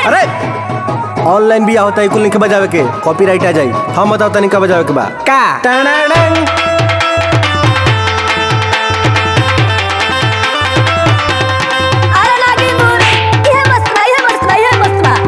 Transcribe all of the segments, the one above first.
अरे ऑनलाइन भी आवता है कुल नहीं के बजावे के कॉपीराइट आ जाई हम बताओ तनिक का बजावे के बा का टनाडन। अरे लागी मोर इहे मस्त बा इहे मस्त बा इहे मस्त बा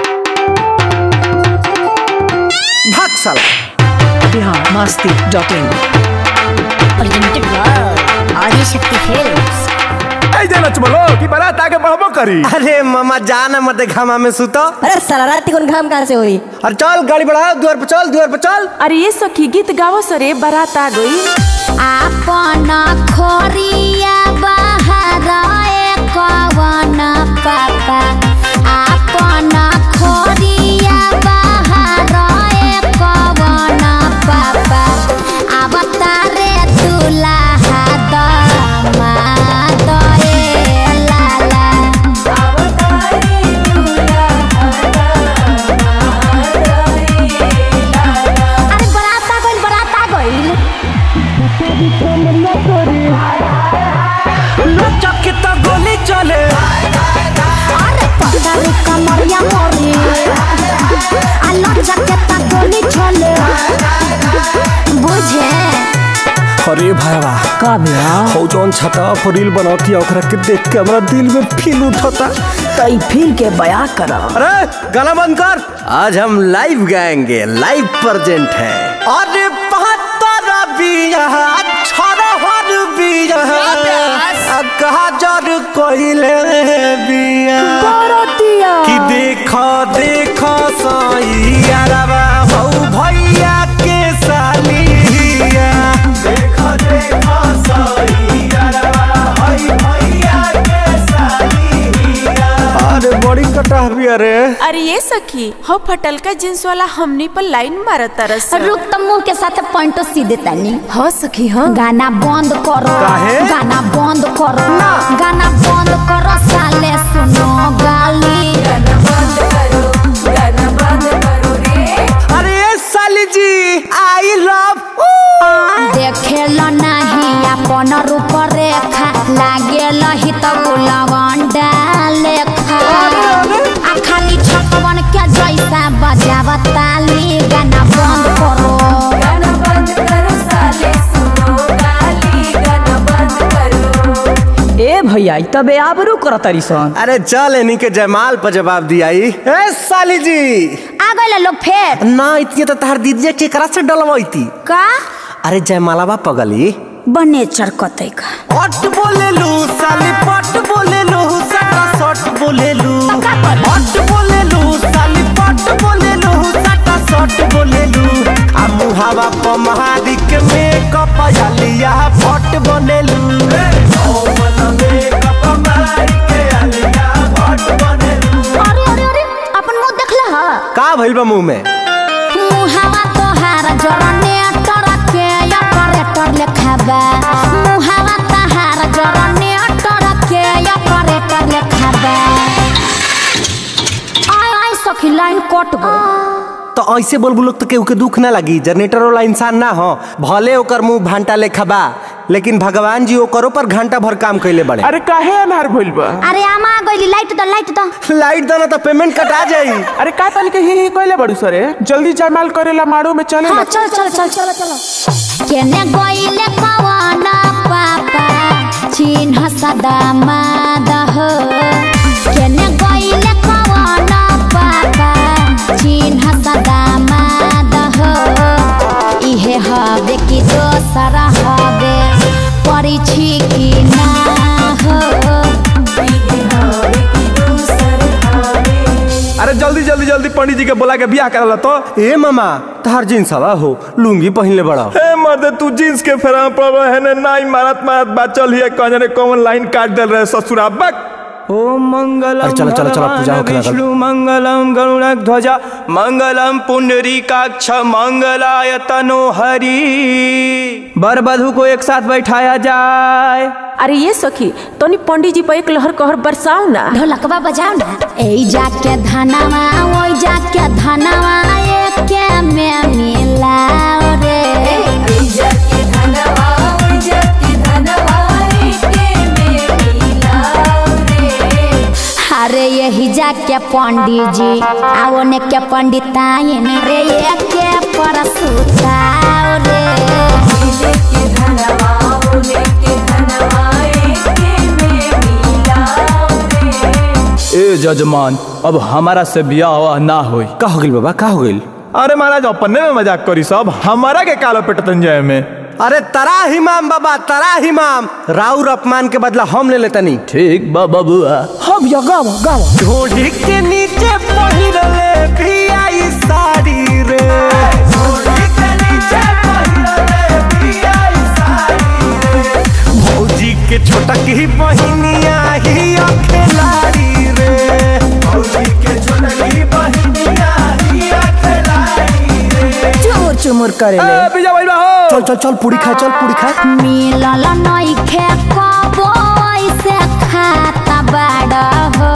भाग साला biharmasti.in प्रेजेंटेड बाय आदि शक्ति फिल्म्स ऐसे नच बोलो कि बारात आगे बढ़बो करी अरे मामा जाना मत घामा में सुतो अरे साला रात कौन घाम कहाँ से हुई अरे चल गाड़ी बढ़ाओ द्वार पर चल द्वार पर चल अरे ये सखी गीत गावो सरे बारात आ गई आपन खोरिया बाहर कवन पापा आपन खोरिया बाहर कवन पापा अवतारे दुल्हा दामाद ए लाला अरे बरात आ गइल बरात आ गइल चक्के तो गोली चले अरे पतारी कमरिया मोरी आलो जाके ता गोली चले बुझे अरे भाईवा का भैया हो जौन छता पर रील बनौती है ओकरा के देख के हमरा दिल में फील उठता तई फिर के बया करा अरे गाना बंद कर आज हम लाइव गाएंगे लाइव प्रेजेंट है अरे बहत्तर बिया छरहर बिया कहा जर कोइले बिया कि देखो देखो सैयारवा हौ भैया के सालिया देखो देखो सैयारवा हौ भैया के सालिया अरे बड़ी कटा भी अरे अरे ये सखी हो फटल का जींस वाला हमनी पर लाइन मारा तरस रुक त मुंह के साथ पॉइंटो सीधे तनी हो सखी हो गाना बंद करो काहे? गाना बंद करो गाना बंद करो साले सुनो गाली अरे साली जी आई लव देखेल नहीं अपन रूप रेखा लागेल ही तो गुलवंडा लेखा आ खाली छपवन के जैसा बजाव ताली गाना बंद करो ए भैया ई तबे आबरू कर तरी सन अरे चल इन्हीं के जयमाल पर जवाब दिया ई। ए साली जी आ गए लोग फेर ना इतनी तो तार दीदी केकरा से डलवाई का अरे जयमालावा पगली बने चरकते का पट बोले लू साली पट बोले लू सटा सट बोले लू पट बोले लू साली पट बोले लू सटा सट बोले लू आ मुहावा प महादिक में कपयालिया फट बोले लू अरे अरे अरे अपन मुंह देखला हा का भइल बा मुंह में मुहावा तोहार जरने टरके या करेक्टर लेखाबा मुहावा तोहार जरने टरके या करेक्टर लेखाबा आय आय सखी लाइन कट गई तो ऐसे बोल बोलो तो केहू के दुख ना लगी जनरेटर वाला इंसान ना हो भले ओकर मुंह भांटा लेखा बा लेकिन भगवान जी ओकरो पर घंटा भर काम कैले बड़े अरे काहे अनहार भइल बा अरे आमा गइली लाइट द लाइट द लाइट देना तो पेमेंट कटा जाई अरे का तनी के ही ही कहले बड़ू सरे जल्दी जयमाल करेला माड़ो में चले हाँ चल चल चल चल चल केने गइले कवाना पापा चिन्ह सदा मादह केने गइले कवाना पापा चिन्ह सदा मादह इहे हवे कि दोसर हवे परिछि कि ना हो अरे जल्दी जल्दी जल्दी पंडित जी के बोला के बियाह करला तो ए मामा तार जींस हवा हो लुंगी पहनले बड़ा ए मर्दे तू जींस के फेरा पड़ रहे है ने नाई मारत मारत बात चल हिए कहने रे कौन लाइन काट दे रहे ससुरा बक ओम मंगलम अरे चलो, चलो, चलो, पूजा होके लगल। विष्णु मंगलम गरुड़ ध्वजा मंगलम पुंडरीकाक्ष मंगलाय तनो हरि बर बधू को एक साथ बैठाया जाए अरे ये सखी तोनी पंडित जी पर एक लहर कहर बरसाओ ना ढोलकवा बजाओ ना ए जाके धनवा ओई जाके धनवा एके में मिलाओ रे अरे अरे यही जाके पंडित जी आओ ने के पंडिताइन रे ये के परसुताओ रे ए जजमान अब हमारा से बियाह ना होई का हो गइल बाबा का हो गइल अरे महाराज अपने में मजाक करी सब हमारा के कालो पेटतन जाए में अरे तरा हिमाम बाबा तरा हिमाम राउर अपमान के बदला हम ले लेतनी ठीक बा बबुआ हाँ भैया गाओ गाओ ढोढ़ी के नीचे पहिरले भी आई साड़ी रे ढोढ़ी के नीचे पहिरले भी आई साड़ी रे भौजी के छोटक ही बहिनिया ही अखेलाड़ी रे भौजी के छोटक ही बहिनिया ही अखेलाड़ी रे चुमुर चुमुर करे ले ए बिजा भाई हो चल चल चल पूरी खा चल पूरी खा मिलल नइखे कबो ऐसे खाता बड़ा हो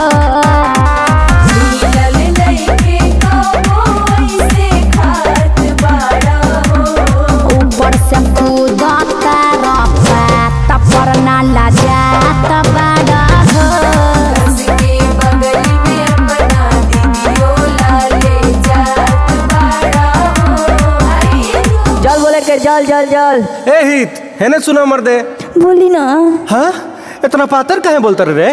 ऊपर से कूदता रफा पर ना लजात बड़ा हो जल बोले के जल जल जल ए हित हेने सुनो मर्दे बोली ना हाँ इतना पातर काहे बोलते रे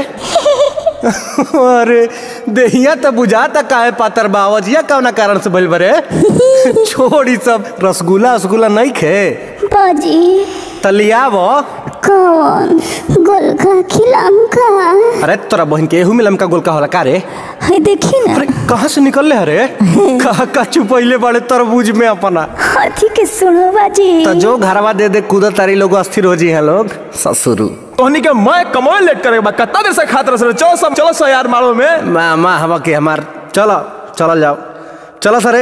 अरे देहिया तो बुझाता काहे पातर बावजिया कौना कारण से बोल बरे छोड़ी सब रसगुल्ला रसगुल्ला नहीं खे बाजी तलियाव कौन गोलका खिलाम का अरे तोरा बहन के एहू में लमका गोलका होला का रे है देखी ना अरे कहाँ से निकल ले रे कहा का चुपैले बड़े तरबूज में अपना हाथी के सुनो बाजी तो जो घरवा दे दे कूदा तारी लोग अस्थिर हो जी हैं लोग ससुरु तोहनी के मैं कमोए लेट करे बा कितना देर से खात रह चलो सब चलो सो यार मारो में माँ माँ हवा के हमार चलो चलो जाओ चलो सरे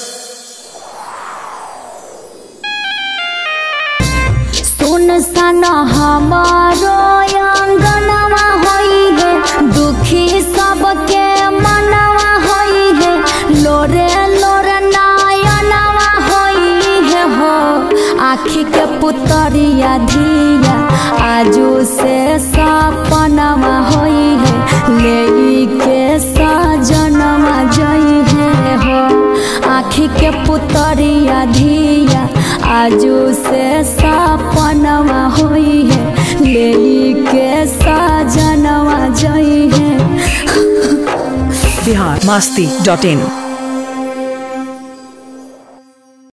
सुन सन हमारो अंगनवा होई है दुखी सबके मनवा होई है लोरे लोरे नयनवा होई है हो आखी के पुतरिया धिया आजू से सपनवा होई है ले के सजनवा जई है हो आखी के पुतरिया धिया आजू से सपनवा होई है ले के सजनवा जई है बिहार मस्ती डॉट इन